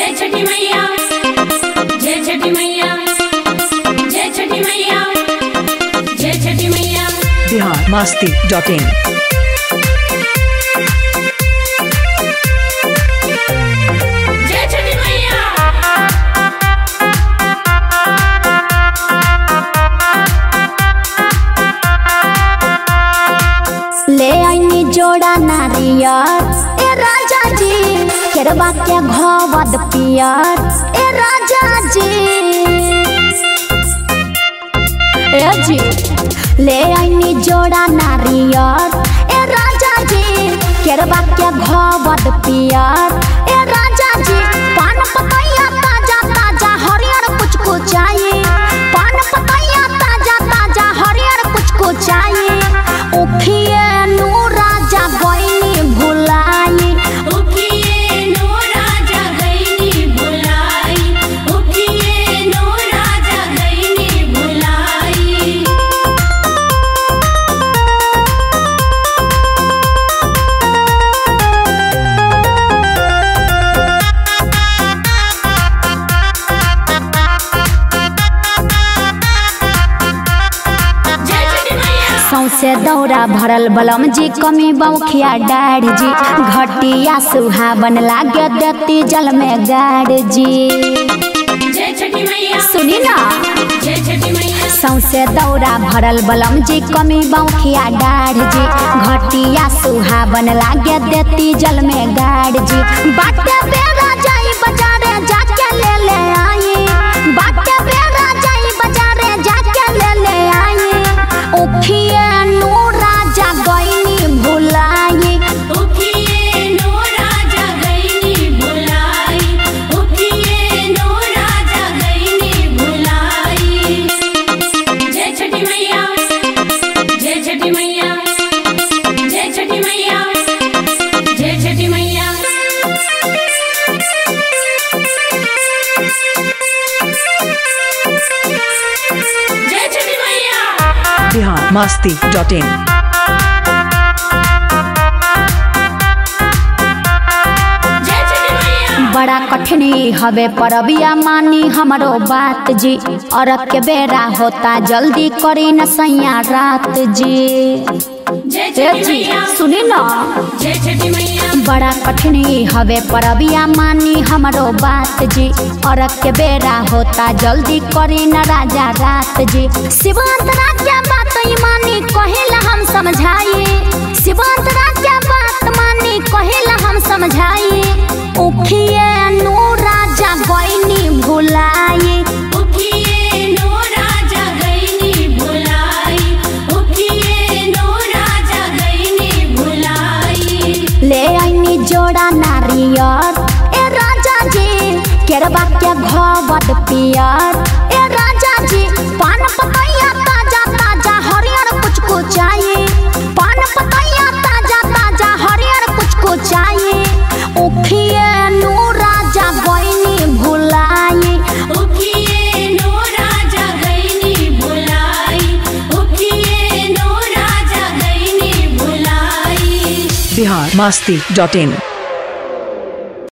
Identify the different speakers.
Speaker 1: जय छठी मैया जय छठी मैया जय छठी मैया जय छठी मैया
Speaker 2: बिहार मस्ती डॉट इन
Speaker 1: जय छठी मैया
Speaker 3: ले आईनी जोड़ा नारियर ए राजा जी केरवा के घवद पियर ए राजा जी ए जी ले आईनी जोड़ा नारियर ए राजा जी केरवा के घवद पियर ए राजा जी पान पतैया ताजा ताजा हरियर कुछ कुछ चाहिए पान पतैया ताजा ताजा हरियर कुछ कुछ चाहिए उखिए नु राजा गईनी भुलाई
Speaker 1: उठिए नो राजा गईनी भुलाई उठिए नो राजा गईनी भुलाई जय छठी मैया
Speaker 3: सौसे दौरा भरल बलम जी कमी बौखिया डाढ़ जी घटिया सुहावन लागे देती जल में गाड़ जी
Speaker 1: जय छठी मैया
Speaker 3: सुनी ना
Speaker 1: जय छठी मैया
Speaker 3: सौसे दौरा भरल बलम जी कमी बौखिया डाढ़ जी घटिया सुहावन लागे देती जल में गाड़ जी बाटे बेरा जाई बाजारे जाके ले ले आई बाटे बेरा जाई बाजारे जाके ले ले आई उखिए नु राजा गईनी भुलाई
Speaker 1: उठिए नो राजा गईनी भुलाई उठिए नो राजा गईनी भुलाई जय छठी मैया जय छठी मैया जय छठी मैया जय छठी मैया जय छठी मैया
Speaker 2: बिहार मस्ती डॉट इन
Speaker 1: जय छठी मैया
Speaker 3: बड़ा कठिनी हवे परबिया मानी हमरो बात जी अरब के बेरा होता जल्दी करी न सैया रात जी
Speaker 1: जय
Speaker 3: ए
Speaker 1: छठी
Speaker 3: जी
Speaker 1: मैया
Speaker 3: सुनी ना
Speaker 1: जय छठी मैया
Speaker 3: बड़ा कठिनी हवे परबिया मानी हमरो बात जी अरब के बेरा होता जल्दी करी न राजा रात जी शिवांत राजा बात ई मानी कहेला हम समझाई शिवांत राजा बात मानी कहेला हम समझाई उखिए नु राजा गईनी भुलाई
Speaker 1: उठिए नो राजा गईनी भुलाई उठिए नो राजा गईनी भुलाई
Speaker 3: ले आईनी जोड़ा नारियर ए राजा जी केरवा के घवद पियर ए राजा जी पान पतैया ताजा ताजा हरियर कुछ कुछ चाहिए पान पतैया ताजा ताजा हरियर कुछ कुछ चाहिए उखिए नु राजा गईनी भुलाई
Speaker 1: उठिए नो राजा गईनी भुलाई उठिए नो राजा गईनी भुलाई
Speaker 2: बिहार मस्ती डॉट इन